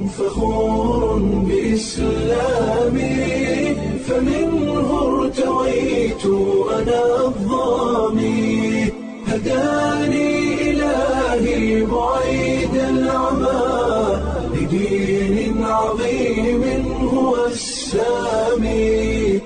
فخور بإسلامي فمنه ارتويت أنا الضامي هداني إلهي بعيد العمى لدين عظيم هو السامي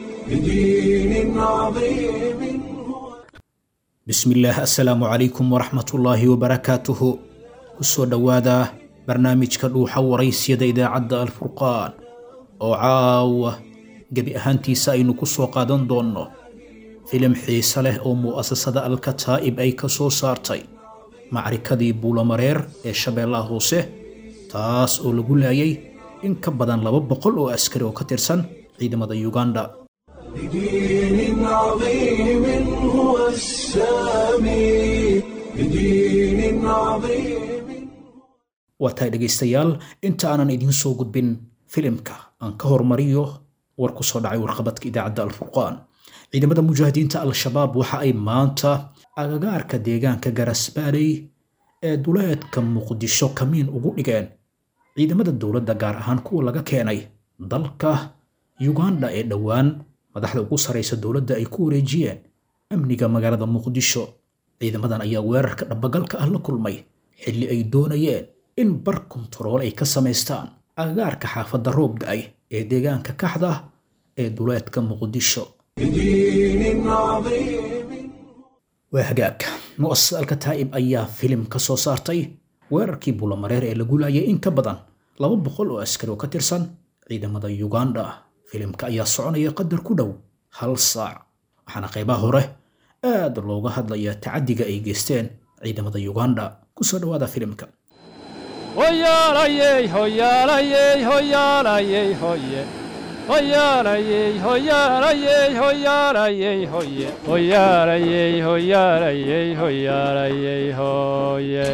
لدين عظيم هو bismillaah assalaamu calaykum waraxmatullaahi wabarakaatuhu kusoo dhowaada barnaamijka dhuuxa waraysyada idaacadda alfurqaan oo caawa gebi ahaantiisa aynu ku soo qaadan doonno filim xiise leh oo mu'asasada alkataa'ib ay ka soo saartay macrikadii buulamareer ee shabeellaha hoose taas oo lagu laayay in ka badan laba boqol oo askari oo ka tirsan ciidamada yuganda لدين عظيم هو السامي لدين عظيم waa tahay dhegaystayaal inta aanan idiin soo gudbin filimka aan ka hormariyo war ku soo dhacay warqabadka idaacadda alfurqaan ciidamada mujaahidiinta al-shabaab waxa ay maanta agagaarka deegaanka garasbaaley ee duleedka muqdisho kamiin ugu dhigeen ciidamada dowladda gaar ahaan kuwa laga keenay dalka yuganda ee dhowaan madaxda ugu saraysa dowladda ay ku wareejiyeen amniga magaalada muqdisho ciidamadan ayaa weerarka dhabagalka ah la kulmay xilli ay doonayeen in bar kontarool ay ka samaystaan agagaarka xaafadda roob da-ay ee deegaanka kaxda ee duleedka muqdisho لدين عظيم waa hagaag mu'asasada alkataa'ib ayaa filim ka soo saartay weerarkii bulamareer ee lagu laayay in ka badan laba boqol oo askari oo ka tirsan ciidamada yuganda filimka ayaa soconaya qadar ku dhow hal saac waxaana qaybaha hore aad looga hadlayaa tacadiga ay geysteen ciidamada yuganda kusoo dhowaada filimka Hoyalayey, hoyalayey, hoyalayey, hoye. Hoyalayey, hoyalayey, hoyalayey, hoye. Hoyalayey, hoyalayey, hoyalayey, hoye.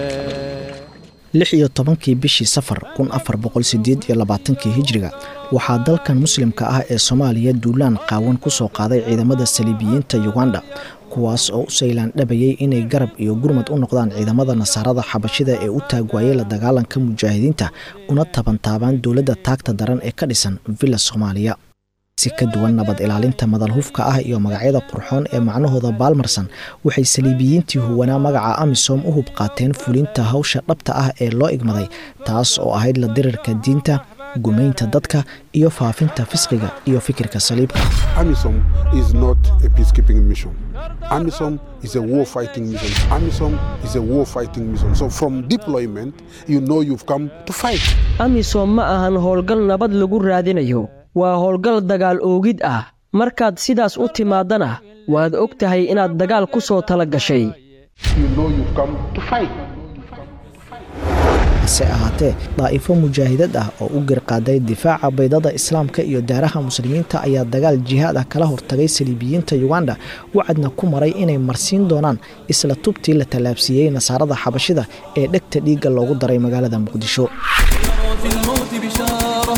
lix iyo tobankii bishii safar kun afar boqol sideed iyo labaatankii hijriga waxaa dalkan muslimka ah ee soomaaliya duulaan qaawan ku soo qaaday ciidamada saliibiyiinta yuganda kuwaas oo u saylaan dhabayay inay garab iyo gurmad u noqdaan ciidamada nasaarada xabashida ee u taagwaayay la dagaalanka mujaahidiinta una tabantaabaan dowladda taagta daran ee ka dhisan villa soomaaliya si ka duwan nabad ilaalinta madalhufka ah iyo magacyada qurxoon ee macnahooda baalmarsan waxay saliibiyiintii huwanaa magaca amisom u hub qaateen fulinta hawsha dhabta ah ee loo igmaday taas oo ahayd la dirirka diinta gumaynta dadka iyo faafinta fisqiga iyo fikirka saliibka AMISOM is not a peacekeeping mission. AMISOM is a war fighting mission. AMISOM is a war fighting mission. So from deployment, you know you've come to fight. amisom ma ahan howlgal nabad lagu raadinayo waa howlgal dagaal oogid ah markaad sidaas u timaadana waad og tahay inaad dagaal ku soo tala gashay You know you've come to fight. hase ahaatee daa'ifo mujaahidad ah oo u garqaaday difaaca baydada islaamka iyo daaraha muslimiinta ayaa dagaal jihaad ah kala hortagay saliibiyiinta yuganda wacadna ku maray inay marsiin doonaan isla tubtii la tallaabsiiyey nasaarada xabashida ee dhegta dhiigga loogu daray magaalada muqdisho في الموت بشارة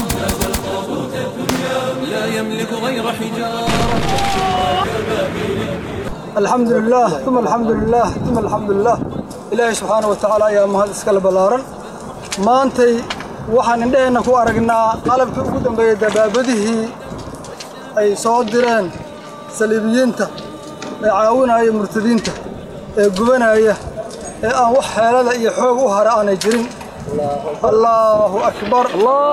لا يملك غير حجارة الحمد لله ثم الحمد لله ثم الحمد لله ilaahay subxaana wa tacaala ayaa mahad iskale ballaaran maantay waxaan indhaheenna ku aragnaa qalabkii ugu dambeeyey dabaabadihii ay soo direen saliibiyiinta ee caawinaya murtadiinta ee gubanaya ee aan wax xeelada iyo xoog u hara aanay jirin allaahu akbar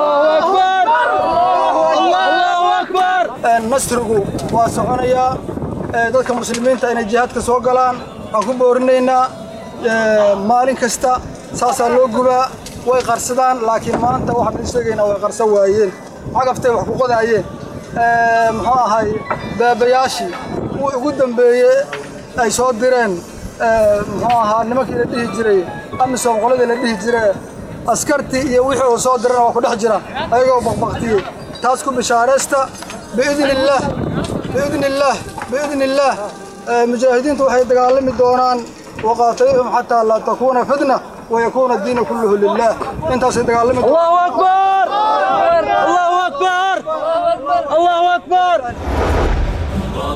Een, nasrigu waa soconayaa ee, dadka muslimiinta inay jihaadka soo galaan waan ku boorinaynaa ee, maalin kasta saasaa loo gubaa way qarsadaan laakiin maanta waxaan idin sheegaynaa way qarsan waayeen cagaftay wax ku qodaayeen Ee, muxuu ahay beebayaashii kuwii ugu dambeeye ay soo direen ee, muxuu ahaa nimankii la dhihi jiray amisom qoladii la dhihi jiray askartii iyo wixii uu soo dirana waa ku dhex jiraan ayagoo baqbaqtiyey taas ku bishaaraysta biidni illaah biidni illaah biidni illaah Ee, mujaahidiintu waxay dagaalami doonaan waqaatiluhum xataa laa takuuna fitna wayakuuna diina kulluhu lilah intaasay dagaalami doonaan الله أكبر الله أكبر الله أكبر راض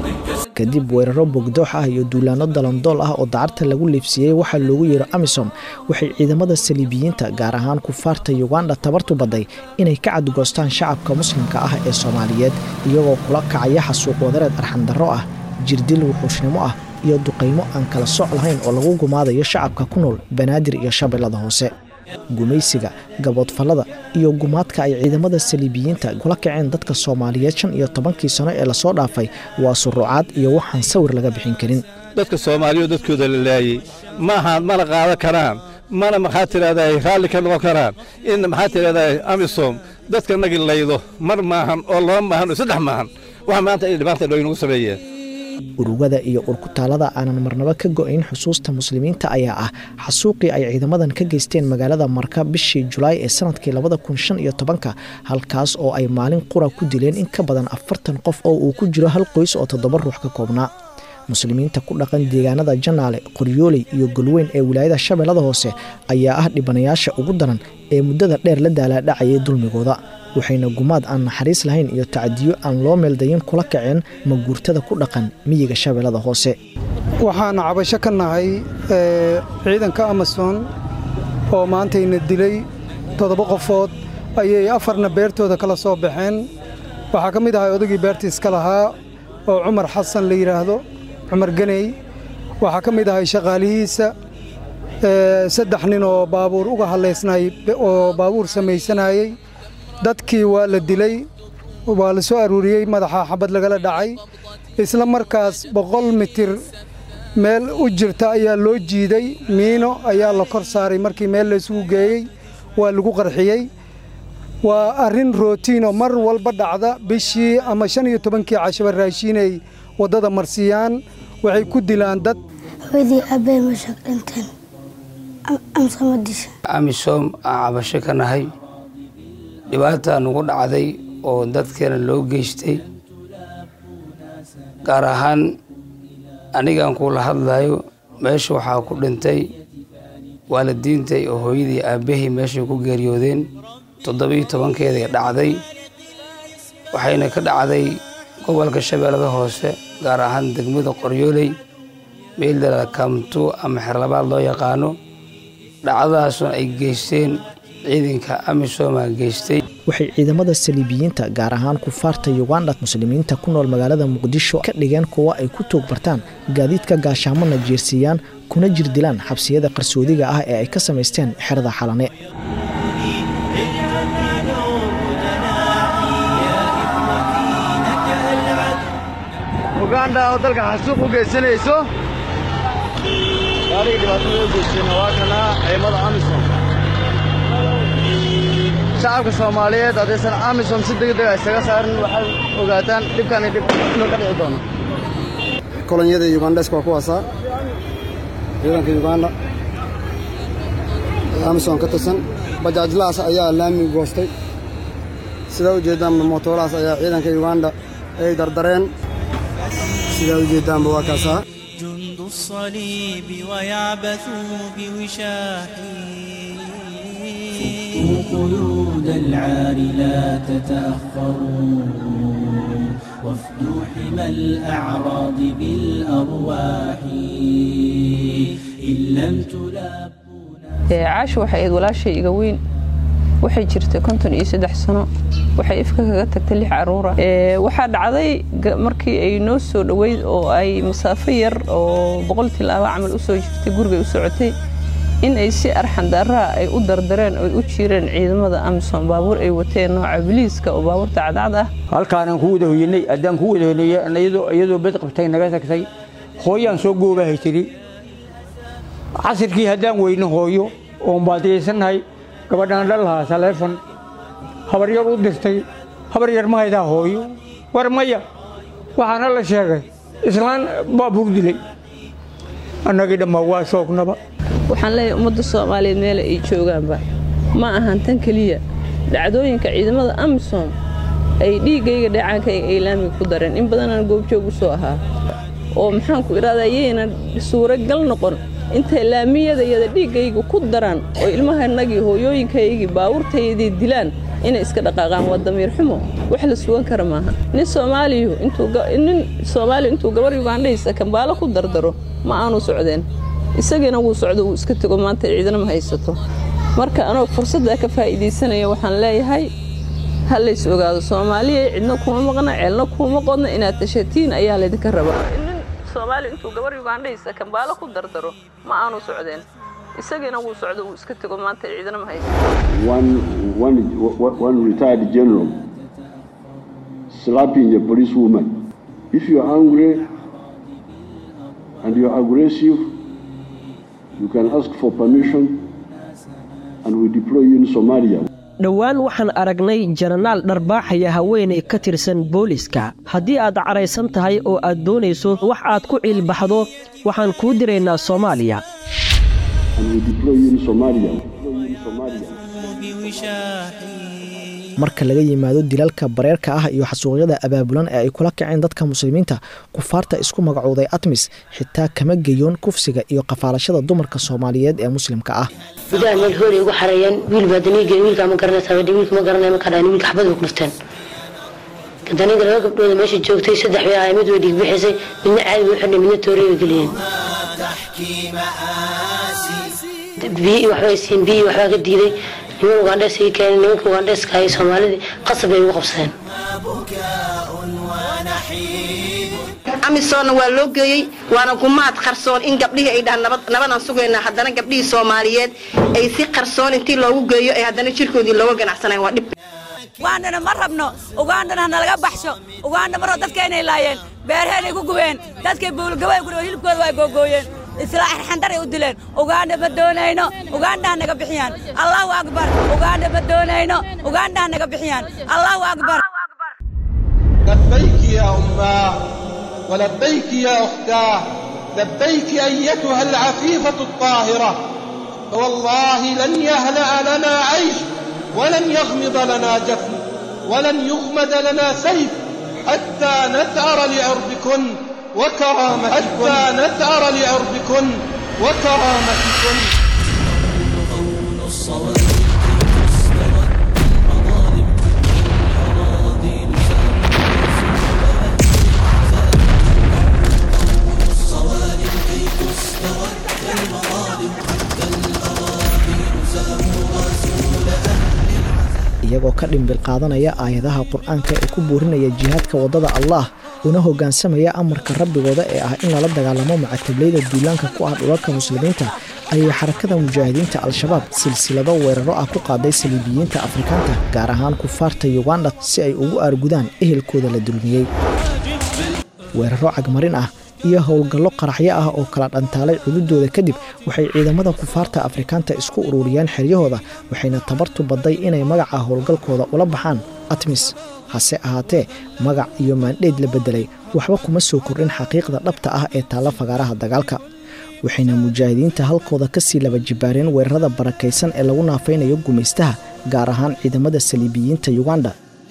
kadib weeraro bogdoox ah iyo duulaano dalandool ah oo dacarta lagu liibsiiyey waxaa loogu yeero amisom waxay ciidamada saliibiyiinta gaar ahaan kufaarta yuganda tabartu badday inay ka cadgoostaan shacabka muslimka ah ee soomaaliyeed iyagoo kula kacaya xasuuq wadareed arxandarro ah jirdil wuxuushnimo ah iyo duqaymo aan kala soc lahayn oo lagu gumaadayo shacabka ku nool banaadir iyo shabeellada hoose gumaysiga gaboodfallada iyo gumaadka ay ciidamada saliibiyiinta kula kaceen dadka soomaaliyeed shan iyo tobankii sano ee lasoo dhaafay waa suruucaad iyo waxaan sawir laga bixin karin dadka soomaaliya dadkooda la laayey maaha mana qaadan karaan mana maxaa tidhahdaa raalli ka noqon karaan in maxaa tidhahdaa amisom dadka nagi laydo mar maahan oo laba maahan oo saddex maahan waxa maanta ay dhibaanta dhooynagu sameeyeen urugada iyo urkutaalada aanan marnaba ka go'ayn xusuusta muslimiinta ayaa ah xasuuqii ay ciidamadan ka geysteen magaalada marka bishii julaay ee sanadkii labada kun shan iyo tobanka halkaas oo ay maalin qura ku dileen in ka badan afartan qof oo uu ku jiro hal qoys oo toddoba ruux ka koobnaa muslimiinta ku dhaqan deegaanada janaale qoryooley iyo golweyn ee wilaayada shabeellada hoose ayaa ah dhibanayaasha ugu daran ee muddada dheer la daalaadhacayay dulmigooda waxayna gumaad aan naxariis lahayn iyo tacadiyo aan loo meeldayin kula kaceen maguurtada ku dhaqan miyiga shabeellada hoose waxaan cabasho ka nahay ciidanka amason oo maantayna dilay toddoba qofood ayay afarna beertooda kala soo baxeen waxaa ka mid ahay odagii beertiiska lahaa oo cumar xasan la yidhaahdo cumar ganey waxaa ka mid ahay shaqaalihiisa saddex nin oo baabuur uga hadlaysnay oo baabuur samaysanayey dadkii waa la dilay waa la soo aruuriyey madaxa xabad lagala dhacay isla markaas boqol mitir meel u jirta ayaa loo jiiday miino ayaa la kor saaray markii meel laysugu geeyey waa lagu qarxiyey waa arrin rootiinoo mar walba dhacda bishii ama shan iyo tobankii cashaba raashiinay waddada marsiiyaan waxay ku dilaan dad hooyadii aabbahay ma shaqdhinteen amse ma disha amisom aan cabasho ka nahay dhibaata nugu dhacday oo dadkeena loo geystay gaar ahaan anigaan kuula hadlayo meesha waxaa ku dhintay waalidiintay oo hooyadii aabbahay meeshay ku geeriyoodeen toddobiyo tobankeeday dhacday waxayna ka dhacday gobolka shabeellada hoose gaar ahaan degmada qoryooley meeldala kamtu ama xerlabaad loo yaqaano dhacdadaasuna ay geysteen ciidanka amisooma geystay waxay ciidamada saliibiyiinta gaar ahaan kufaarta yuganda muslimiinta ku nool magaalada muqdisho ka dhigeen kuwa ay ku toog bartaan gaadiidka gaashaamona jeersiiyaan kuna jirdilaan xabsiyada qarsoodiga ah ee ay ka samaysteen xerada xalane uganda oo dalka xasuuq u geysanayso gaariga dhibaatada u geystayna waa kana ciidamada amisom shacabka soomaaliyeed haddaysan amisom si degdega isaga saarin waxaad ogaataan dhibkani dhib inuu ka dhici doono kolonyada yugandeska waa kuwaasaa ciidanka yuganda amisom ka tirsan bajaajlahaas ayaa laami goostay sidaa ujeeddaan mootoolahaas ayaa ciidanka yuganda ay dardareen sidaa ujeeddaanba waa kaasaa جند الصليب ويعبثوا بوشاحي قيود العار لا تتأخروا وافدوا حمى الأعراض بالأرواح إن لم تلابوا caasha waxay ayd walaashay iga weyn waxay jirtay konton iyo saddex sano waxay ifka kaga tagtay lix caruura waxaa dhacday markii ay noo soo dhoweyd oo ay masaafo yar oo boqol tilaabo camal u soo jirtay gurigay u socotay in ay si arxandaaraha ay u dardareen oy u jiireen ciidamada amisom baabuur ay wateen nooca biliiska oo baabuurta cadcad ah halkaanaan ku wada hoyanay haddaan ku wada hoyanay iyadoo bed qabtay naga tagtay hooyaan soo goobahay tiri casirkii haddaan weyno hooyo oon baadiyaysannahay gabadhaan dhalahaa taleefon habar yar u dirtay habar yar ma haydaa hooyo war maya waxaana la sheegay islaan baabuur dilay annagii dhammaa waa shoognaba waxaan leeyahay ummadda soomaaliyeed meela ay joogaanba ma ahan tan keliya dhacdooyinka ciidamada amisom ay dhiiggayga dheecaankayga ay laamiga ku dareen in badanaan goobjoog u soo ahaa oo maxaanku idhahdaa yayna suuragal noqon intay laamiyadayada dhiiggayga ku daraan oo ilmahanagii hooyooyinkaygii baabuurtaydii dilaan inay iska dhaqaaqaan waa damiir xumo wax la sugan kara maaha nin soomaaliyu nin soomaaliyu intuu gabar yugandhaysa kambaalo ku dardaro ma aanu socdeen isagiina wuu socdo wuu iska tego maanta ciidana ma haysato marka anoo fursaddaa ka faa'iidaysanaya waxaan leeyahay ha lays ogaado soomaaliya cidna kuma maqna ceelna kuma qodna inaad tashatiin ayaa laydinka rabaa nin soomaaliya intuu gabar yugandhaysa kambaalo ku dardaro ma aanu socdeen isagiina wuu socdo wuu iska tego maanta ciidana ma haysato one, one, one retired general slapping a policewoman. If you are angry and you are aggressive, you can ask for permission and we deploy you in Somalia. dhowaan waxaan aragnay jenaraal dharbaaxaya haweenay ka tirsan booliska haddii aad caraysan tahay oo aad doonayso wax aad ku ciilbaxdo waxaan kuu diraynaa soomaaliya And we deploy you in Somalia. marka laga yimaado dilalka bareerka ah iyo xasuuqyada abaabulan ee ay kula kaceen dadka muslimiinta kufaarta isku magacooday atmis xitaa kama geyoon kufsiga iyo qafaalashada dumarka soomaaliyeed ee muslimka ah gudaha meel hoolay ugu xareeyeen wiil baa daniiga wiilkaa ma garanaysaa badhi wiilka ma garanaya markaa dhaani wiilka xabad bay ku dhufteen daniiga laba gabdhooda meesha joogtay saddex bay ahay mid way dhiigbixisay midna caadi bay u xidhnay midna toorey bay geliyeen biyi waxbay siin biyi waxbaa ka diiday niman ugandhees ii keenay nimanka ugandheeska ay soomaalidii qasab bay ugu qabsadeen amisoonna waa loo geeyey waana gumaad qarsoon in gabdhihii ay dhahaan nabadaan sugaynaa haddana gabdhihii soomaaliyeed ay si qarsoon intii loogu geeyo ay haddana jirkoodii looga ganacsanayn waa dhib ugandhana ma rabno ugandhana hanalaga baxsho ugandha maroo dadkaynay laayeen beerheenay ku gubeen dadkay buulgabay ku hilibkooda waa googooyeen isla xandaray u dileen ugandha ma doonayno ugandhaha naga bixiyaan allahu akbar ugandha ma doonayno ugandhaha naga bixiyaan allahu akbar لبيك يا أماه ولبيك يا أختاه لبيك أيتها العفيفة الطاهرة فوالله لن يهلأ لنا عيش ولن يغمض لنا جفن ولن يغمد لنا سيف حتى نثأر لعرضكن وكرامتكن حتى نثأر لعرضكن وكرامتكن iyagoo ka dhimbil qaadanaya aayadaha qur-aanka ee ku buurinaya jihaadka waddada allaah una hoggaansamaya amarka rabbigooda ee ah in lala dagaalamo macatablayda duulaanka ku ah dhulalka muslimiinta ayay xarakada mujaahidiinta al-shabaab silsilado weeraro ah ku qaaday saliibiyiinta afrikaanta gaar ahaan kufaarta yuganda si ay ugu aargudaan ehelkooda la dulmiyey weeraro cagmarin ah iyo howlgallo qaraxyo ah oo kala dhantaalay cududooda kadib waxay ciidamada kufaarta afrikaanta isku ururiyeen xeryahooda waxayna tabartu badday inay magaca howlgalkooda ula baxaan atmis hase ahaatee magac iyo maandheyd la beddelay waxba kuma soo kordhin xaqiiqda dhabta ah ee taalla fagaaraha dagaalka waxayna mujaahidiinta halkooda ka sii laba jibaareen weerarada barakaysan ee lagu naafaynayo gumaystaha gaar ahaan ciidamada saliibiyiinta yuganda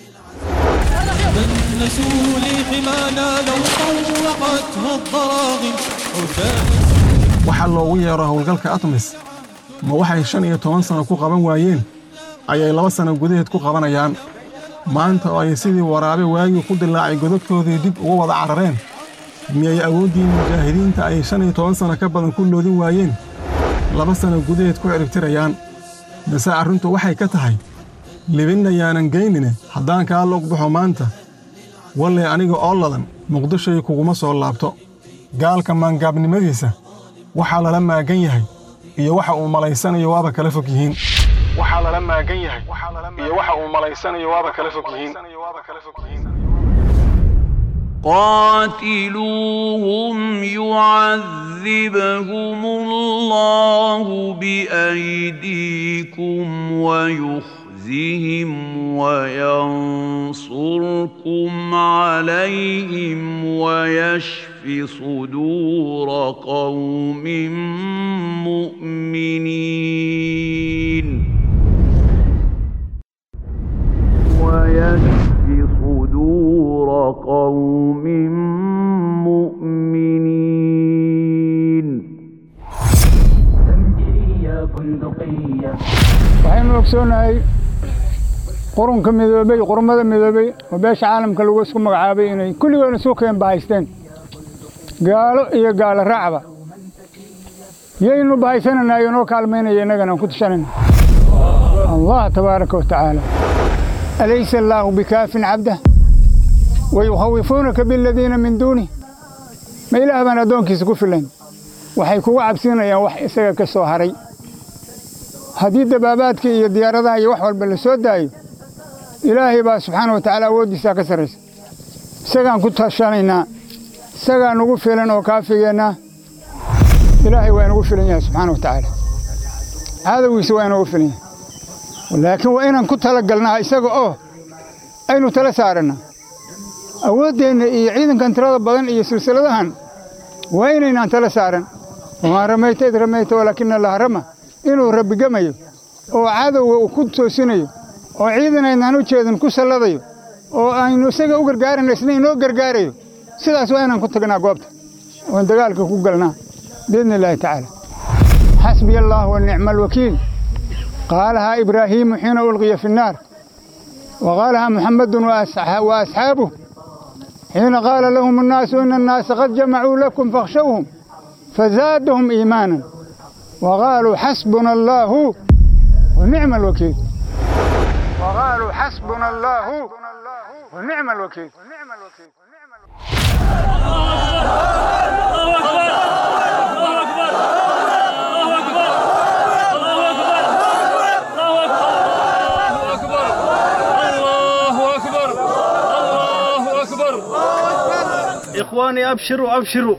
waxaa loogu yeero howlgalka atmis ma waxay shan iyo toban sano ku qaban waayeen ayay laba sano gudaheed ku qabanayaan maanta oo ay sidii waraabe waagii ku dilaacay godobtoodii dib ugu wada carareen miyay awooddii mujaahidiinta ay shan iyo toban sano ka badan ku loodin waayeen laba sano gudaheed ku ciribtirayaan mise arrintu waxay ka tahay libinna yaanan geynine haddaan kaa log baxo maanta wallay aniga oo ladan muqdishoy kuguma soo laabto gaalka maangaabnimadiisa waxaa lala maagan yahay iyo waxa uu malaysanayo waaba kala fog yihiin waxaa lala maagan yahay iyo waxa uu malaysanayo waaba kala fog yihiin قاتلوهم يعذبهم الله بأيديكم ويخزهم وينصركم عليهم ويشف صدور قوم مؤمنين ويشف صدور قوم مؤمنين waxaynu ogsoonahay qurunka midoobey qurmada midoobey oo beesha caalamka lagu isku magacaabay inay kulligoona suuqeen bahaysteen gaalo iyo gaalo raacba yaynu bahaysananaa inoo kaalmaynaya innagana aan ku tashanayna allah tabaaraka wa tacaala alaysa allaahu bikaafin cabdah wayukhawifuunaka biladiina min duunih ma ilaah baan addoonkiisa ku filayn waxay kuga cabsiinayaan wax isaga ka soo haray haddii dabaabaadka iyo diyaaradaha iyo wax walba la soo daayo ilaahay baa subxaana wa tacaala awooddiisaa ka sarraysa isagaan ku tashanaynaa isagaa nugu filan oo kaafigeennaa ilaahay waa inugu filan yahay subxaana wa tacaala cadowgiisa waa inugu filan yahay laakiin waa inaan ku talagalnaa isaga oo aynu tala saarannaa awooddeenna iyo ciidankan tirada badan iyo silsiladahan waa inaynaan tala saaran wamaa ramayta id ramayta walaakina allaha rama inuu rabbigamayo oo cadowga uu ku toosinayo oo ciidan aynaan u jeedin ku salladayo oo aynu isaga u gargaarayno isna inoo gargaarayo sidaas waa inaan ku tagnaa goobta oon dagaalka ku galnaa biidni illaahi tacaala xasbiya allah wa nicma alwakiil qaalahaa ibraahiimu xiina ulqiya fi nnaar wa qaalahaa muxamadun wa asxaabuh xiina qaala lahum annaasu ina annaasa qad jamacuu lakum fakhshawhum fazaadahum iimaanan wa qaaluu xasbuna allaahu wa nicma alwakiil وقالوا حسبنا الله ونعم الوكيل إخواني أبشروا أبشروا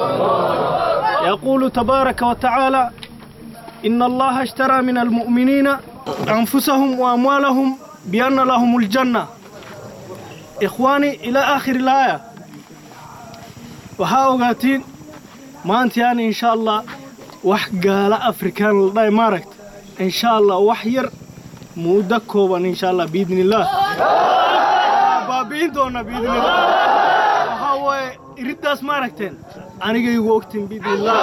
يقول تبارك وتعالى إن الله اشترى من المؤمنين أنفسهم وأموالهم بأن لهم الجنة إخواني إلى آخر الآية waxaa ogaatiin maanta yani insha allah wax gaala afrikaan la dhahay maaragta insha allah wax yar muddo kooban insha allah biidni illaah baabi'in doona biidni illah waxaa waaye iriddaas maaragteen aniga igu ogtiin biidni illah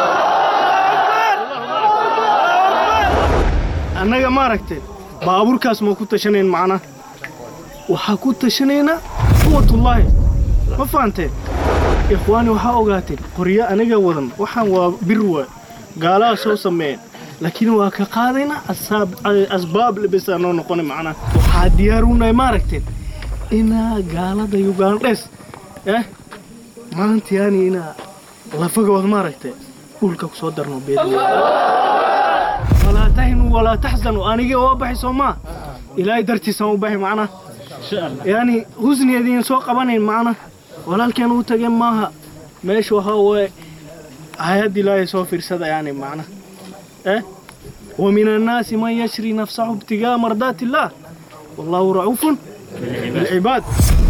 annaga maaragteen baabuurkaas ma ku tashanayn macna waxaa ku tashanaynaa quwatullaahi ma fahanteen ikhwaani waxaa ogaateen qoryo aniga wadan waxaan waa bir waa gaalaha soo sameeyeen laakiin waa ka qaadayna asbaab lebesaa noo noqona macnaa waxaa diyaarunahay maaragteen inaa gaalada ugandhes eh maanta yani inaa lafagood maaragtee dhulka ku soo darno beedni walaa tahinuu walaa taxzanuu aniga waa baxay soo maa ilaahay dartiisaan u baxay macnaa yani husniyeediin soo qabanayn macna walaalkeen u tageen maaha meesha waxaa waaye hay-ad ilaahay soo fiirsada yani macna eh ومن الناس من يشري نفسه ابتغاء مرضات الله والله رؤوف بالعباد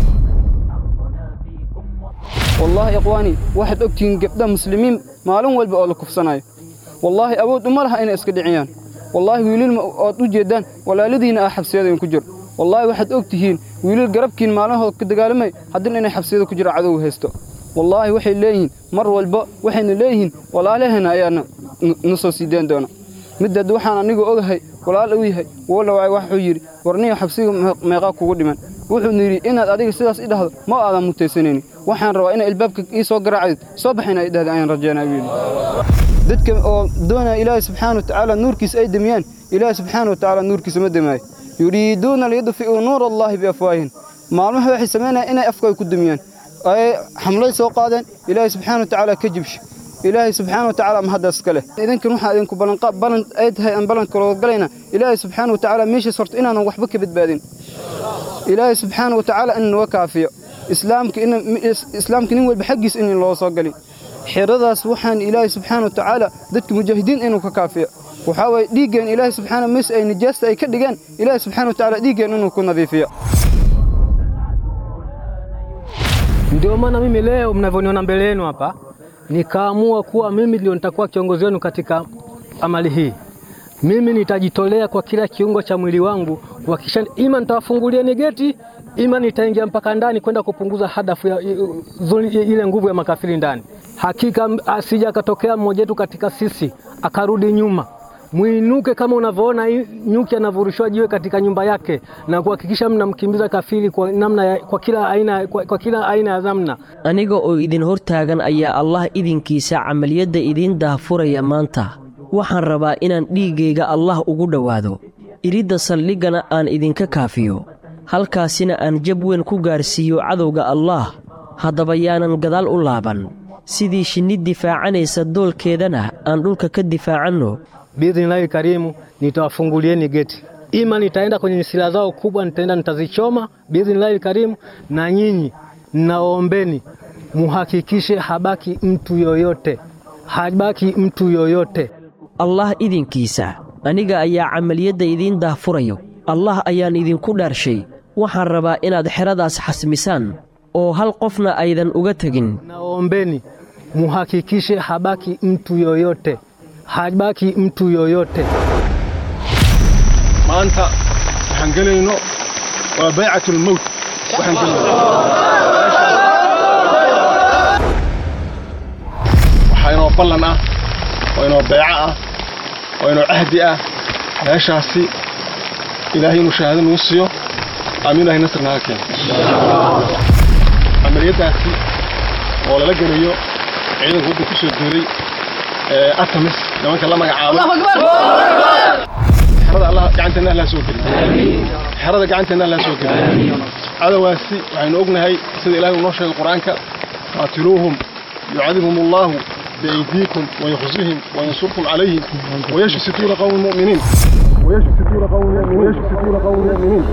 والله يا إخواني واحد أكتين قبدا مسلمين مالون والبا أولا كفصناي والله أود أمرها إن إسكدعيان والله ويلين أود جدان ولا الذين أحب سيادة كجر والله واحد أكتهين ويلين قربكين مالون كدقالمي حدن إن أحب سيادة كجر عدو هستو والله وحي ليهن مر والبا وحي ليهن ولا لهنا أيانا نصو سيدان دونا midda waxaan anigu ogahay walaal uu yahay wala waay wax uu yiri warniyo xabsiga meeqa kugu dhiman wuxuu yiri inaad adiga sidaas i dhahdo ma aadan mutaysanayni waxaan rabaa in albaabka ii soo garaacid soo baxayna i dhahdo ayaan rajeynaa wiil dadka oo doonaya ilaahay subxaana wa tacaala nuurkiisa ay damiyaan ilaahay subxaana wa tacaala nuurkiisa ma damaayo yuriiduuna liyudfi'uu nuura allahi biafwaahin maalmaha waxay samaynayaan inay afkooda ku damiyaan ay xamlay soo qaadeen ilaahay subxaana wa tacaala ka jibsho ilaahay subxaana wa tacaala mahaddaas iska leh idinkan waxaa idinku ballanqa ballan ay tahay aan ballanka looga galayna ilaahay subxaana wa tacaala meeshaas horta inaanan waxba ka badbaadin ilaahay subxaana wa tacaala in naga kaafiyo islaamka in islaamka nin walba xaggiis in loo soo galin xiradaas waxaan ilaahay subxaana wa tacaala dadka mujaahidiin inuu ka kaafiyo waxaa waaye dhiiggeen ilaahay subxaana mees ay nijaasta ay ka dhigaan ilaahay subxaana wa tacaala dhiiggeen inuu ku nadiifiyo Ndio maana mimi leo mnavyoniona mbele yenu hapa nikaamua kuwa mimi ndio nitakuwa kiongozi wenu katika amali hii. Mimi nitajitolea kwa kila kiungo cha mwili wangu kuhakikisha ima nitawafungulieni geti, ima nitaingia mpaka ndani kwenda kupunguza hadafu ya ile nguvu ya makafiri ndani. Hakika asija akatokea mmoja wetu katika sisi akarudi nyuma, mwinuke kama unavyoona hii nyuki anavyorushwa jiwe katika nyumba yake na kuhakikisha mnamkimbiza kafiri kwa namna ya, kwa kila aina kwa, kwa kila aina ya dhamna. aniga oo idin hortaagan ayaa allah idinkiisa camaliyadda idiin daahfuraya maanta waxaan rabaa inaan dhiiggayga allah ugu dhowaado iridda saldhiggana aan idinka kaafiyo halkaasina aan jab weyn ku gaarsiiyo cadowga allaah haddaba yaanan gadaal u laaban sidii shinni difaacanaysa doolkeedana aan dhulka ka difaacanno Biidhnillahi karimu nitawafungulieni geti, ima nitaenda kwenye silaha zao kubwa, nitaenda nitazichoma biidhnillahi karimu, na nyinyi naombeni muhakikishe habaki mtu yoyote, habaki mtu yoyote. allah idinkiisa aniga ayaa camaliyadda idiin daahfurayo allah ayaan idinku dhaarshay waxaan rabaa inaad xeradaas xasmisaan oo hal qofna aydan uga tegin Naombeni muhakikishe habaki mtu yoyote, habaki mtu yoyote. maanta waxaan gelayno waa baycatu lmowt waxaan gelayno waxaa inoo ballan ah oo inoo beeco ah oo inoo cahdi ah meeshaasi ilaahay inuu shahaado nagu siiyo aamin ilahay nasr naga keeno camaliyaddaasi oo lala gelayo ciidanka waddanka ku soo duulay ee atamis nimanka la magacaabay xerada allah gacanteena allah soo geliy xerada gacanteena allah soo geliy cadowaasi waxaynu ognahay sida ilaahay uu noo sheegay qur-aanka qaatiluuhum yucadibhum allahu بأيديكم ويخزيهم وينصركم عليهم ويشفي صدور قوم المؤمنين ويشفي صدور قوم المؤمنين ويشفي صدور قوم المؤمنين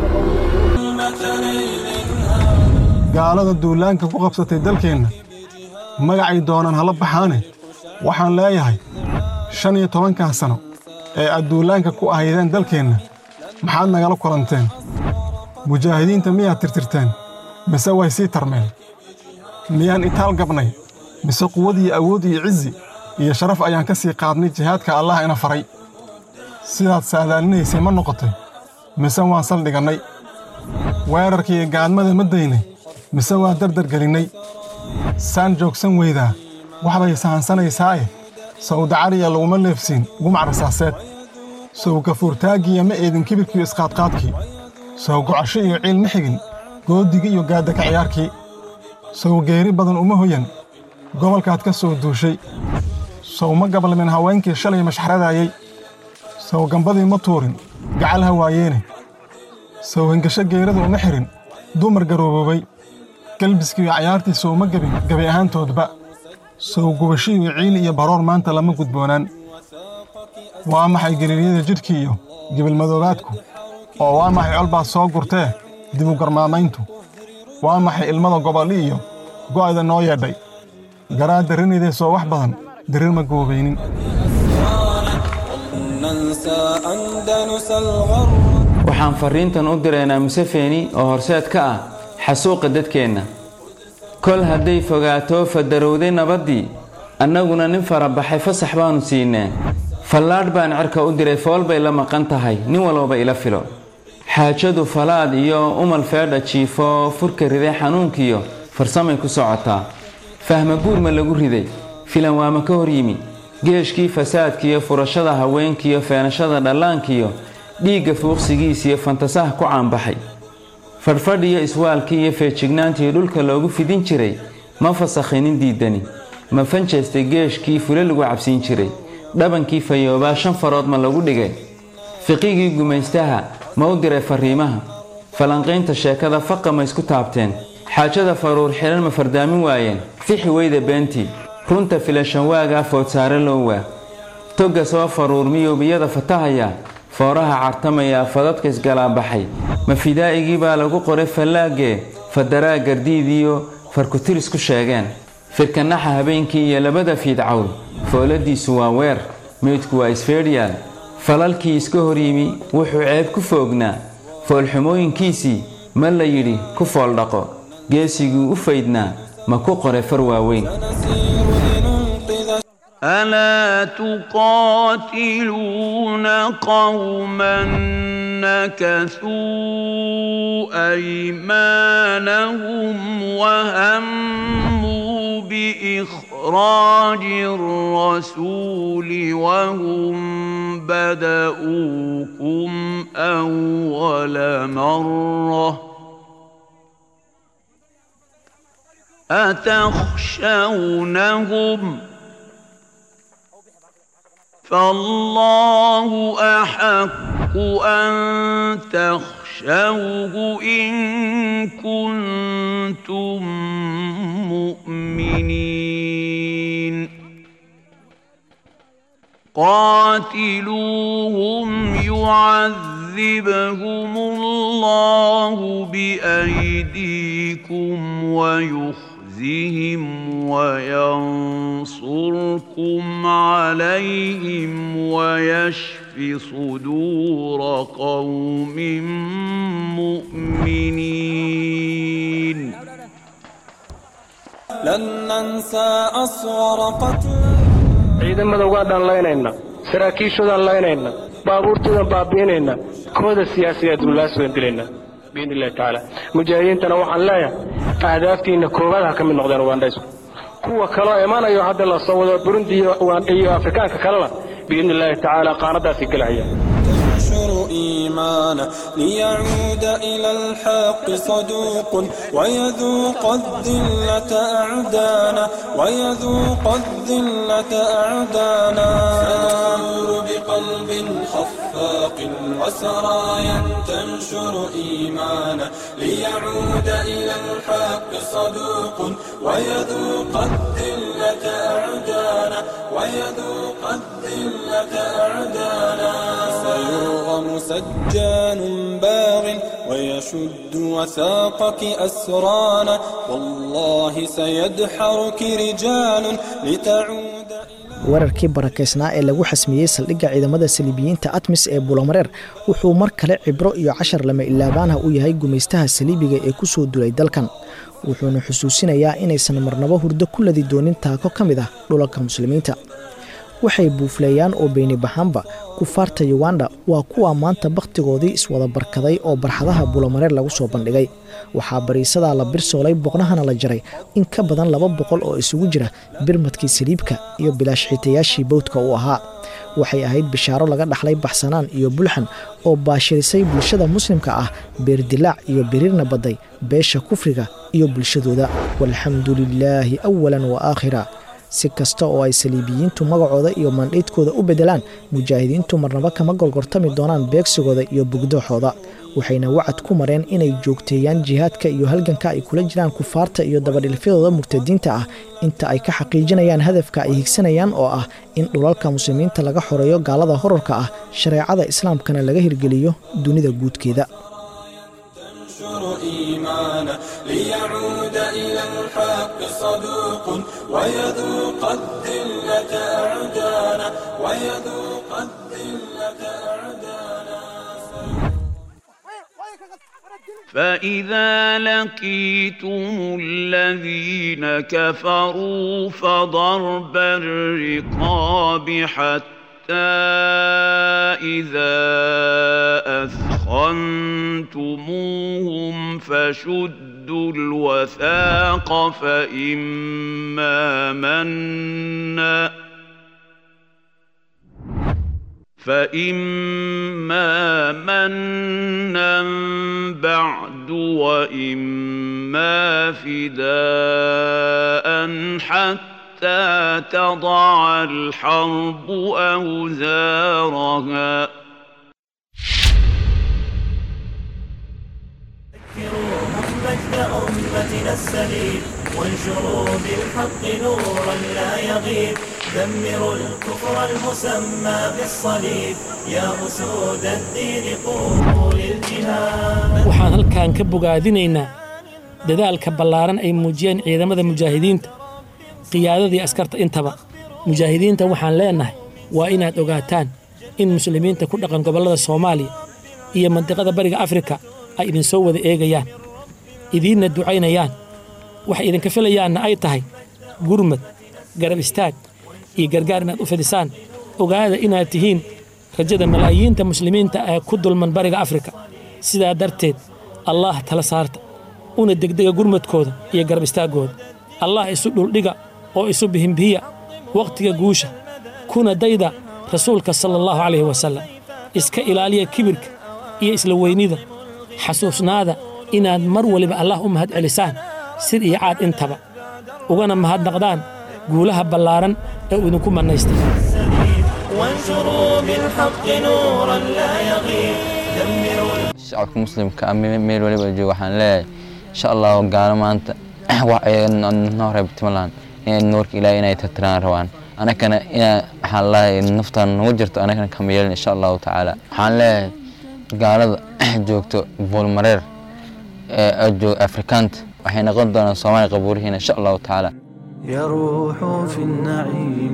gaalada duulaanka ku qabsatay dalkeenna magacay doonaan hala baxaane waxaan leeyahay shan iyo tobankan sano ee aad duulaanka ku ahaydeen dalkeenna maxaad nagala kulanteen mujaahidiinta miyaad tirtirteen mise way sii tarmeen miyaan itaal gabnay mise quwad iyo awood iyo cizi iyo sharaf ayaan ka sii qaadnay jihaadka allah ina faray sidaad saadaalinaysay ma noqotay mise waan saldhigannay weerarkiiyo gaadmada ma daynay mise waan dardargelinnay saan joogsan weydaa waxbay sahansanaysaaye sawdacariya laguma leefsiin gumc rasaaseed sow gafuurtaaggiiyo ma eedin kibirkiiyo isqaadqaadkii sow gocasho iyo ciil ma xigin goodigii iyo gaadaka ciyaarkii sow geeri badan uma hoyan gobolkaad ka soo duushay sow ma gabalmin haweenkii shalay mashxradaayey sow gambadii ma tuurin gacal hawaayeene sow hingasho geerada uma xirin dumar garooboobay galbiskiiyo cayaartii sow ma gebin gabi ahaantoodba sow gubashiiyo ciili iyo baroor maanta lama gudboonaan waa maxay geliiryada jidhkii iyo gibilmadoobaadku oo waa maxay colbaad soo gurtee dibu garmaamayntu waa maxay ilmada gobolli iyo go'ayda noo yeedhay garaa darrinaydee soo wax badan darir ma goobaynin waxaan farriintan u diraynaa musefeni oo horseed ka ah xasuuqa dadkeenna kol hadday fogaato fadarowday nabaddii annaguna nin farabaxay fasax baannu siinee fallaadh baan cirka u diray fool bay la maqan tahay nin walbaba ila filo xaajadu falaad iyo umal feedha jiifo furka riday xanuunkiyo farsamay ku socotaa fahma guurma lagu riday filan waama ka hor yimi geeshkii fasaadkiiyo furashada haweenkiiyo feenashada dhallaankiyo dhiigga fuuqsigiisiyo fantasaha ku caanbaxay fadhfadhiyo iswaalkii iyo feejignaantii dhulka loogu fidin jiray ma fasakhinin diidani ma fanjeestay geeshkii fule lagu cabsiin jiray dhabankii fayoobaa shan farood ma lagu dhigay fiqigii gumaystaha ma u diray farriimaha falanqaynta sheekada faqa ma isku taabteen xaajada faruur xidhan ma fardaamin waayeen fixi weyda beentii runta filashanwaagaa foodsaare loo waa togga soo faruur miyowbiyada fatahaya fooraha cartamaya fadadka isgalaabaxay ma fidaa'igii baa lagu qoray fallaagee fadaraa gardiidiyo farkutiris ku sheegeen firkanaxa habeenkii iyo labada fiidcawl fooladiisu waa weer meydku waa isfeedhiyaal falalkii iska hor yimi wuxuu ceeb ku foognaa foolxumooyinkiisii ma la yidhi ku fooldhaqo geesigii u faydnaa ma ku qoray far waaweyn ألا تقاتلون قوما نكثوا أيمانهم وهموا بإخراج إخراج الرسول وهم بدؤوكم أول مرة أتخشونهم فالله أحق أن تخشوه إن كنتم مؤمنين قاتلوهم يعذبهم الله بأيديكم ويخزهم وينصركم عليهم ويشف صدور قوم مؤمنين لن ننسى أصغر قتل ciidamada ugaadhaan laynayna saraakiishoodaan laynayna baabuurtoodaan baabi'inayna kooda siyaasiyaad duulaasoodan dilayna biidni illahi tacaala mujaahidiintana waxaan leeyahay ahdaaftiinna koowaad ha ka mid noqdeen ugaandhaysku kuwa kaloo imanayo hadda la soo wado burundi iyo afrikaanka kalena biidni illahi tacaala qaanadaasay gelahayaan ينشر إيمانا ليعود إلى الحق صدوق ويذوق الذلة أعدانا ويذوق الذلة أعدانا سنمر بقلب خفاق وسرايا تنشر إيمانا ليعود إلى الحق صدوق ويذوق الذلة أعدانا ويذوق الذلة أعدانا سيرغم سجان باغ ويشد وثاقك أسرانا والله سيدحرك رجال لتعود weerarkii barakaysnaa ee lagu xasmiyey saldhigga ciidamada saliibiyiinta atmis ee bulomareer wuxuu mar kale cibro iyo cashar lama ilaabaanha u yahay gumaystaha saliibiga ee ku soo dulay dalkan wuxuuna xusuusinayaa inaysan marnabo hurdo ku ladi doonin taako ka mid ah dhulalka muslimiinta waxay buufleeyaan oo beyni bahaanba kufaarta yuganda waa kuwa maanta bakhtigoodii iswada barkaday oo barxadaha bulomareer lagu soo bandhigay waxaa bariisadaa la birsoolay boqnahana la jaray in ka badan laba boqol oo isugu jira birmadkii saliibka iyo bilaashxiitayaashii bowdka uu ahaa waxay ahayd bishaaro laga dhaxlay baxsanaan iyo bulxan oo baashirisay bulshada muslimka ah beerdilaac iyo biriirna badday beesha kufriga iyo bulshadooda walxamdu lilaahi awalan wa aakhira si kasta oo ay saliibiyiintu magacooda iyo mandhiidkooda u beddelaan mujaahidiintu marnaba kama golgortami doonaan beegsigooda iyo bugdooxooda waxayna wacad ku mareen inay joogteeyaan jihaadka iyo halganka ay kula jiraan kufaarta iyo dabadhilfyadooda murtadiinta ah inta ay ka xaqiijinayaan hadafka ay higsanayaan oo ah in dhulalka muslimiinta laga xoreeyo gaalada horarka ah shareecada islaamkana laga hirgeliyo dunida guudkeeda إيمانا ليعود إلى الحق صدوق ويذوق الذلة أعدانا ويذوق الذلة أعدانا فإذا لقيتم الذين كفروا فضرب الرقاب حتى إذا أثخنتموهم فشدوا الوثاق فإما منا فإما منا بعد وإما فداء حتى تضع الحرب أوزارها مجد أمتنا السليم وانشروا بالحق نورا لا يغيب دمروا الكفر المسمى بالصليب يا أسود الدين قوموا للجهاد waxaan halkan ka bogaadinaynaa dadaalka ballaaran ay muujiyeen ciidamada mujaahidiinta qiyaadadii askarta intaba mujaahidiinta waxaan leennahay waa inaad ogaataan in muslimiinta ku dhaqan gobollada soomaaliya iyo mandiqada bariga afrika ay idinsoo wada eegayaan idiinna ducaynayaan waxay idinka filayaanna ay tahay gurmad garab istaag iyo gargaar inaad u fidisaan ogaada inaad tihiin rajada malaayiinta muslimiinta ee ku dulman bariga afrika sidaa darteed allaah tala saarta una degdega gurmadkooda iyo garab istaaggooda allah isu dhuldhiga oo isu bihimbihiya wakhtiga guusha kuna dayda rasuulka sala allahu calayhi wasallam iska ilaaliya kibirka iyo isla weynida xasuusnaada inaad mar waliba allah u mahad celisaan sid iyo caad intaba ugana mahadnaqdaan guulaha ballaaran ee uu idinku mannaystay وانشروا بالحق نورا لا يغيب دمروا shacabka muslimka ah me- meel waliba jooga waxaan leeyahay insha allahu gaalo maanta wax ay noo reebtimalaan inay nuurka ilaahay inay tirtiraan rabaan anakana inaa waxaan leeyahay naftaan nagu jirto anakana kama yeelin insha allahu tacaala waxaan leeyahay gaalada joogto buulmareer ee oo jooga afrikaanta waxay noqon doonaan soomaaliya qabuurihiina insha allahu tacaala يروحوا في النعيم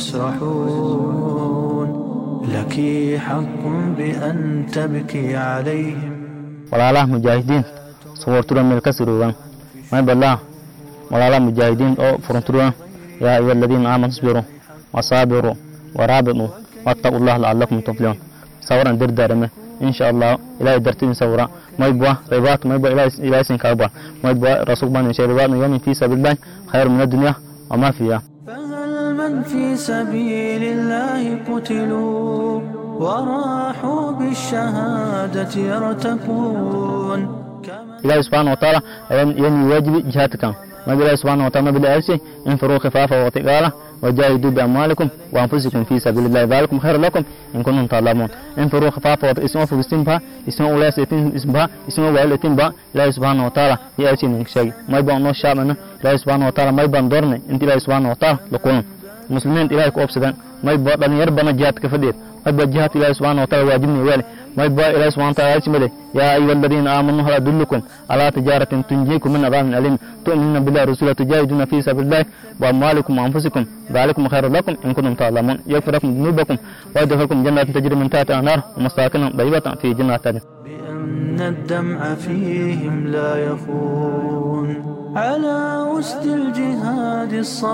ويسرحون لك حق بأن تبكي عليهم walaalaha mujaahidiin sawartura meel ka siruugan may balaa walaalaha mujaahidiin oo furunturugan yaa ayuha aladiina aamanu isbiruu wasaabiruu waraabituu wattaquu llah lacalakum tuflixuun sawaran derdaarame insha allah ilaahay dartidin sawra maybwa ribaat maybwa ilaahay sin kaagba maybwa rasul ban inshay ribaat yawmin fi sabilillahi khayr min addunya wama fiha هل من في سبيل الله قتلوا وراحوا بالشهادة يرتكون ilaahay subxaana watacaala ayaan yani waajibi jihaadkan nabi ilaahi subxaana wataala nabi ilaahay infiruu khifaafa watiqaala wajaahiduu biamwaalikum waanfusikum fii sabiili llahi daalikum khayru lakum in kuntum taalamuun infiruu khifaafa wata isma fugistinba isma uleesatin isba isma waalitinba ilaahi subxaana wataala iyo aysin sheegi may baan noo shaamana ilaahi subxaana wataala may baan doornay inta ilaahi subxaana wataala la kulan muslimiinta ilaahay ku obsadaan may baa dhalinyar bana jihaadka fadhiyeed may baa jihaadka ilaahi subxaana wataala waajibni weele may baa ilaahi subxaana wataala aysimade yaa ayuha aladiina aamanuu hal adullukum calaa tijaaratin tunjiikum min adaamin aliim tu'minuuna billahi rasuula tujaahiduuna fii sabiilillahi وأموالكم وأنفسكم ذلكم خير لكم إن كنتم تعلمون يغفر لكم ذنوبكم ويدخلكم جنات تجري من تحتها الأنهار ومساكن طيبة في جنات عدن بأن الدمع فيهم لا يخون على وسط الجهاد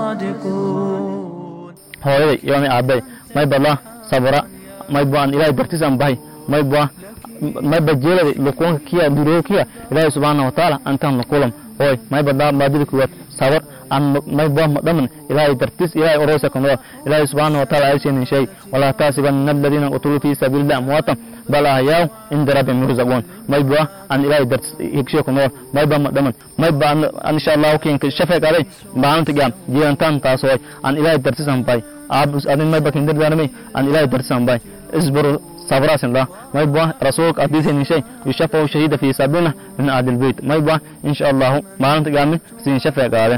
الصادقون hooyaday yoomay aabbay may balaa sabra may baan ilaahay dartiisaan bahay may baa may bajeeladay lukuunka kiya duroo kiya ilaahay subxaana watacaala antaan lukulam hooy may badaa baadida kuwaad sabar aan may baa madhaman ilaahay dartiis ilaahay oroosa kanoo ilaahay subxaana watacaala aysheenin shay walaa taasibanna aladiina qutuluu fii sabiilillahi amwaatan bal ahyaaw cinda rabbihim yurzaquun may baa aan ilaahay dartiis higshe kanoo may baa madhaman may baa aan insha allahu kiinka shafeeqaaday maalinta gaam jiirantaan taas hooy aan ilaahay dartiisaan bahay aabus adin may bakin dardaarmay aan ilaahay dartiisaan bahay isbaru sabrasin la may baa rasuulka adiisaynin shay yushafahu shahiida fii sabiilina min ahli lbeyt may baa insha allahu maalinta gaamin siin shafeeqaade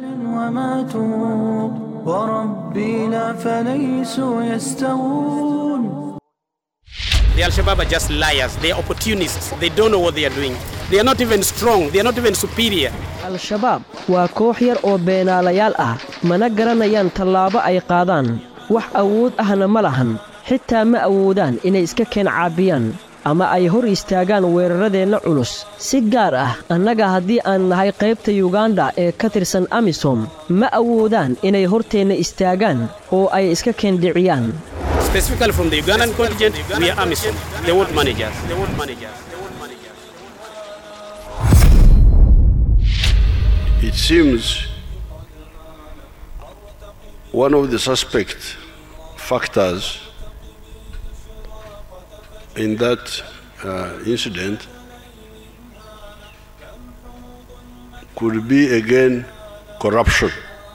وماتوا وربي لا فليسوا يستوون The Al-Shabaab are just liars. They are opportunists. They don't know what they are doing. They are not even strong. They are not even superior. al-shabaab waa koox yar oo beenaalayaal ah mana garanayaan tallaabo ay qaadaan wax awood ahna ma lahan xitaa ma awoodaan inay iska keen caabiyaan ama ay hor istaagaan weeraradeenna culus si gaar ah annaga haddii aan nahay qaybta yuganda ee ka tirsan amisom ma awoodaan inay horteenna istaagaan oo ay iska keendhiciyaan Specifically from the Ugandan contingent, we are AMISOM. They won't manage us. They won't manage us. It seems one of the suspect factors in that uh, incident could be again corruption.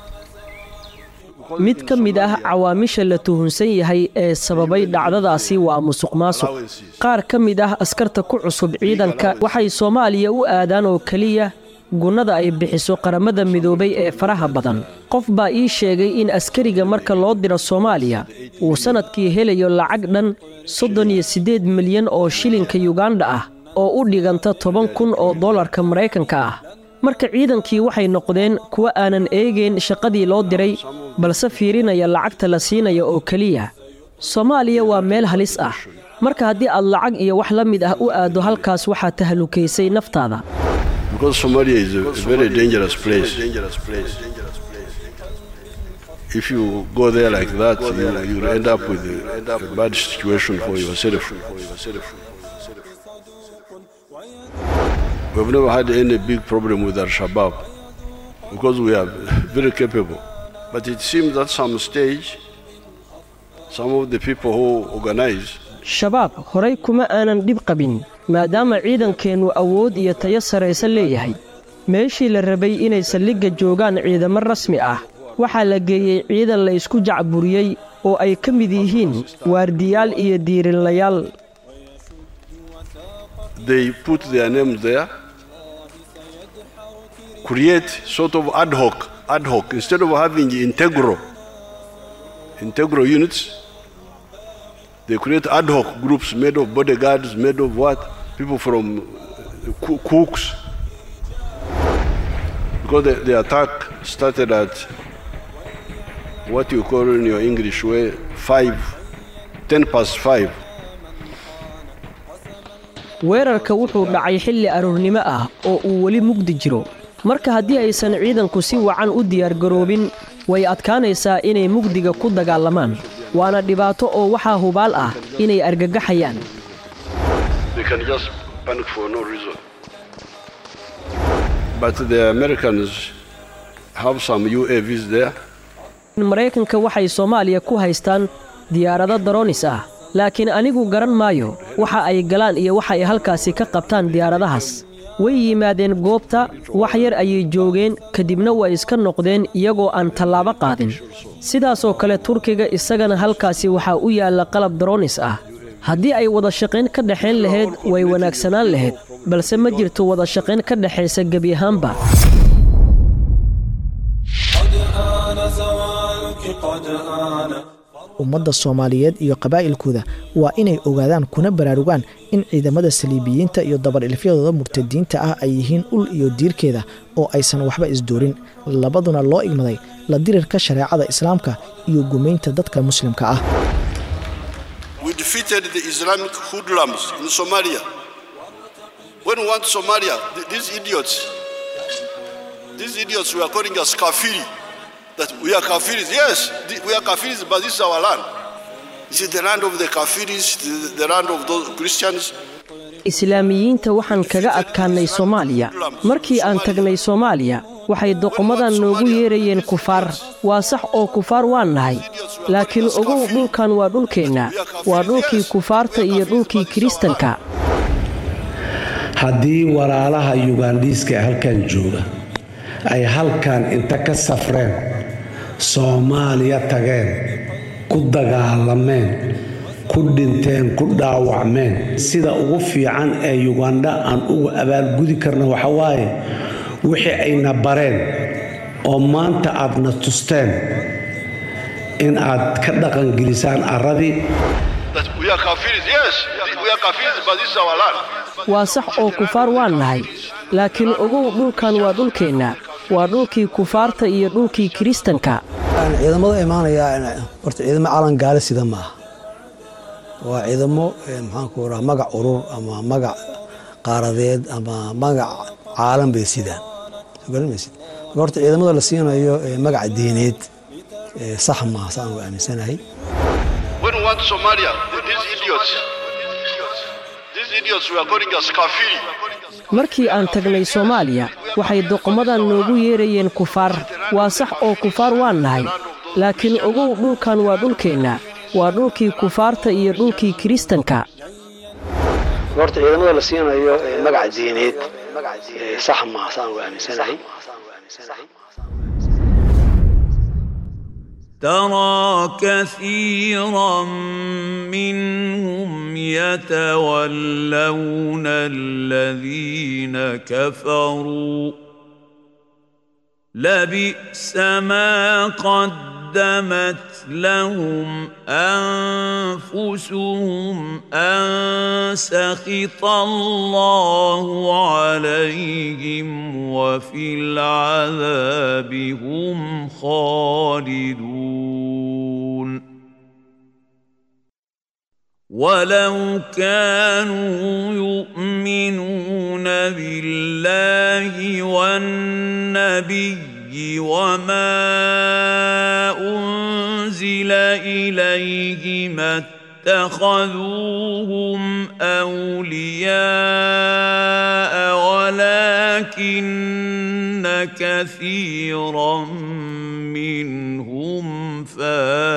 mid ka mid ah cawaamisha la tuhunsan yahay ee sababay dhacdadaasi waa musuqmaasuq qaar ka mid ah askarta ku cusub ciidanka waxay soomaaliya u aadaan oo keliya gunnada ay bixiso qaramada midoobay ee faraha badan qof baa ii sheegay in askariga marka loo diro soomaaliya uu sannadkii helayo lacag dhan soddon iyo siddeed milyan oo shilinka yuganda ah oo u dhiganta toban kun oo dollarka maraykanka ah marka ciidankii waxay noqdeen kuwa aanan eegayn shaqadii loo diray balse fiirinaya lacagta la siinaya oo keliya soomaaliya waa meel halis ah marka haddii aad lacag iyo wax la mid ah u aaddo halkaas waxaad tahlukaysay naftaada Because Somalia is a, a very dangerous place. If you go there like that, you, you'll end up with a, a bad situation for yourself. We've never had any big problem with Al Shabaab because we are very capable. But it seems that some stage, some of the people who organize shabaab horay kuma aanan dhib qabin maadaama ciidankeennu awood iyo tayo saraysa leeyahay meeshii la rabay inay saldhigga joogaan ciidamo rasmi ah waxaa la geeyey ciidan la isku jacburiyey oo ay ka mid yihiin waardiyaal iyo diirinlayaal they put their names there, create sort of ad hoc, ad hoc, instead of having integral, integral units, they create ad hoc groups made of bodyguards, made of what? People from uh, coo- cooks. Because the, the attack started at what you call in your English way, five, ten past five. weerarka wuxuu dhacay xilli aroornimo ah oo uu weli mugdi jiro marka haddii aysan ciidanku si wacan u diyaargaroobin way adkaanaysaa inay mugdiga ku dagaalamaan waana dhibaato oo waxaa hubaal ah inay argagaxayaan They can just panic for no reason. But the Americans have some UAVs there. maraykanka waxay soomaaliya ku haystaan diyaarado daroonis ah laakiin anigu garan maayo waxa ay galaan iyo waxa ay halkaasi ka qabtaan diyaaradahaas way yimaadeen goobta wax yar ayay joogeen kadibna way iska noqdeen iyagoo aan tallaabo qaadin sidaasoo kale turkiga isagana halkaasi waxaa u yaalla qalab daroonis ah haddii ay wada shaqayn ka dhexayn lahayd way wanaagsanaan lahayd balse ma jirto wada shaqayn ka dhexaysa gebi ahaanba آن زوالك قد آن ummadda soomaaliyeed iyo qabaa'ilkooda waa inay ogaadaan kuna baraarugaan in ciidamada saliibiyiinta iyo dabar-ilfyadooda murtadiinta ah ay yihiin ul iyo diirkeeda oo aysan waxba isdoorin labaduna loo igmaday la dirirka shareecada islaamka iyo gumaynta dadka muslimka ah We defeated the Islamic hoodlums in Somalia. When we want Somalia, th- these idiots, these idiots we are calling us kafiri, that we are kafiris. Yes, th- we are kafiris, but this is our land. This is the land of the kafiris, the, the land of those Christians. islaamiyiinta waxaan kaga adkaannay soomaaliya markii aan tagnay soomaaliya waxay doqomadan noogu yeerayeen kufaar waa sax oo kufaar waan nahay laakiin ogow dhulkan waa dhulkeenna waa dhulkii kufaarta iyo dhulkii kiristanka haddii walaalaha yugandhiiska ee halkan jooga ay halkan inta ka safreen soomaaliya tageen ku dagaalameen ku dhinteen ku dhaawacmeen sida ugu fiican ee yugandha aan ugu abaalgudi karna waxa waaye wixii ayna bareen oo maanta aadna tusteen in aad ka dhaqangelisaan arradii That we are kafiris. Yes, th- we are kafiris, but this is our land. waa sax oo kufaar waan nahay laakiin ogow dhulkan waa dhulkeenna waa dhulkii kufaarta iyo dhulkii kiristanka ciidamada imaanaya horta ciidamo calan gaale sida maaha waa ciidamo eh, maxaanku raha magac urur ama magac qaaradeed ama magac caalam bay sidaan soo garan maysid marka horta ciidamada la siinayo eh, magac diineed eh, sax maaha saan u aaminsanahay When we want Somalia, th- these idiots, these idiots we are calling us kafiri. markii aan tagnay soomaaliya waxay doqomadan noogu yeerayeen kufaar waa sax oo kufaar waan nahay laakiin ogow dhulkan waa dhulkeenna waa dhulkii kufaarta iyo dhulkii kiristanka horta ciidamada la siinayo eh, magac diineed eh, sax maaha saan u aaminsanahay ترى كثيرا منهم يتولون الذين كفروا لبئس ما قدمت لهم انفسهم ان سخط الله عليهم وفي العذاب هم خالدون ولو كانوا يؤمنون بالله والنبي وما انزل اليه ما اتخذوهم اولياء ولكن كثيرا منهم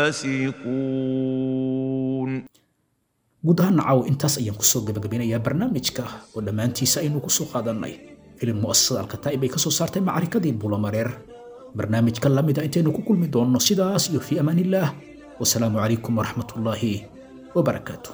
فاسقون guud ahaan caaw intaas ayaan kusoo gabagabinayaa barnaamijka oo dhammaantiisa aynu kusoo qaadannay filim mu'asasada alkataa'ib ay ka soo saartay macarikadii bulamareer barnaamijka lamida intaynu ku kulmi doonno sidaas iyo fii amaanillaah wasalaamu calaykum waraxmatullaahi wabarakaatu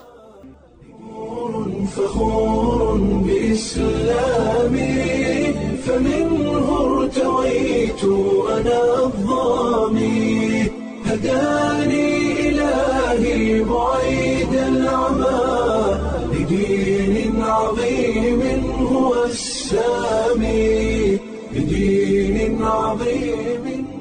فخور بإسلامي فمنه ارتويت أنا الظامي هداني إلهي بعيد العمى لدين عظيم هو السامي لدين عظيم